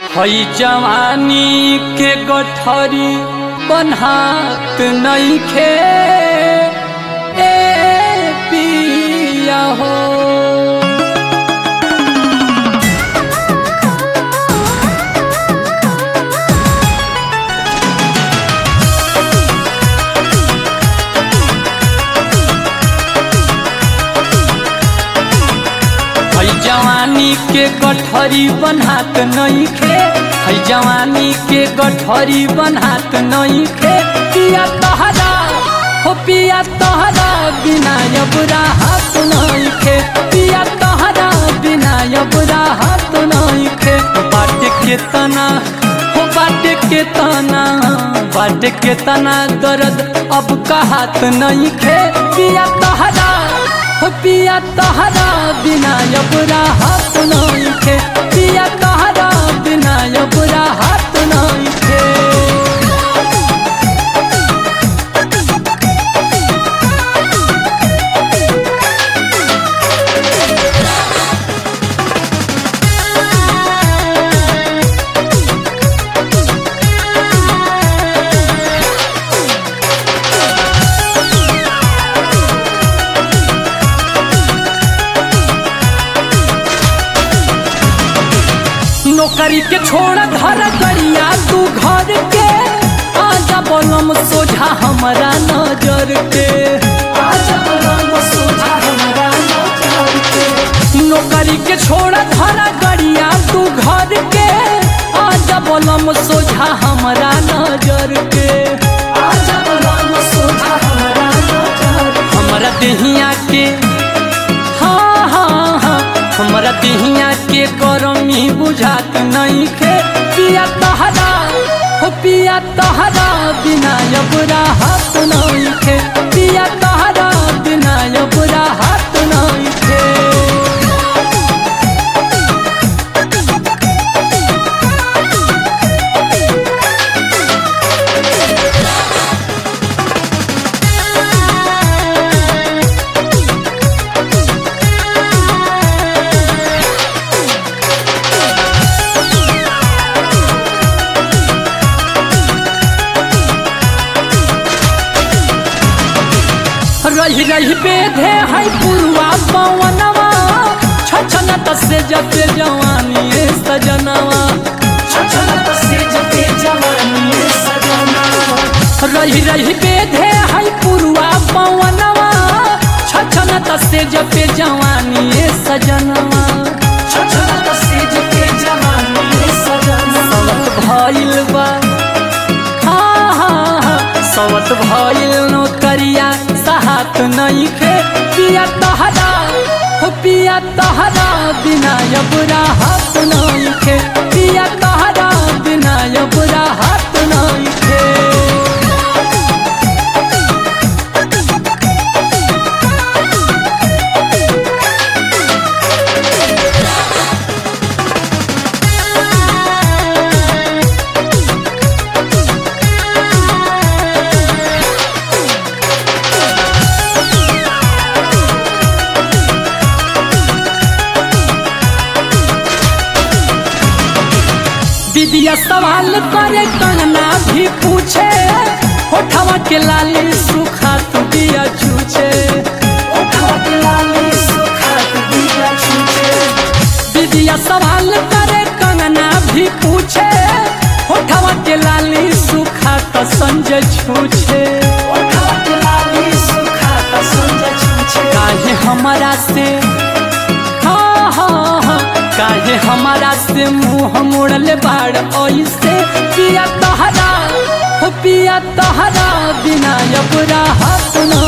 हई जवानी के गठरी बन्हात नइखे ए पिया हो हई जवानी के गठरी बन्हात नइखे हई जवानी के गठरी बन्हात नइखे पिया तहरा हो पिया तहरा बिना यबरा हाथ नइखे पिया तहरा बिना यबरा हाथ नइखे बाट के तना हो बाट के तना बाट के तना दर्द अब का हाथ नइखे पिया तहरा हो पिया तहरा बिना यबरा हाथ नइखे पिया तहरा बिना यबरा हाथ नइखे नौकरी के छोड़ घर गरिया तू घर के आजा बोलम सोझा हमारा नजर के आजा बोलम सोझा हमारा नजर के नौकरी के छोड़ घर गरिया तू घर के आजा बोलम सोझा हमारा नजर के आजा बोलम सोझा हमारा नजर हमारा देहिया के हाँ हाँ हाँ हमरा दिहिया के गरमी बुझात नहीं खे पिया तहरा हो पिया तहरा बिना यबरा हाथ नहीं खे पिया तहरा बिना यबरा हाथ नहीं खे रही रही बेधे है पुरवा पवनवा छछन तसे जते जवानी सजनवा छछन तसे जते जवानी सजनवा रही रही बेधे है पुरवा पवनवा छछन तसे जते जवानी सजनवा छछन तसे जते जवानी सजनवा सवत भइल बा हाँ हाँ हाँ सवत भइल नौकरिया साहत नहीं खे पिया तहरा हो पिया तहरा बिना यबरा हाथ नहीं खे पिया तहरा बिना यबरा हाथ नहीं खे दीदिया सवाल करे कंगना भी पूछे होठवा के लाली सुखा तू दिया छूछे होठवा के लाली सुखा तू दिया छूछे दीदिया सवाल करे कंगना भी पूछे होठवा के लाली सुखा तो संजय छूछे होठवा के लाली सुखा तो संजय छूछे काहे हमारा से हाँ हाँ हाँ काहे हमारा से मुंह मोड़ले बाड़ ऐसे पिया तहरा हो पिया तहरा बिना यबरा हाथ न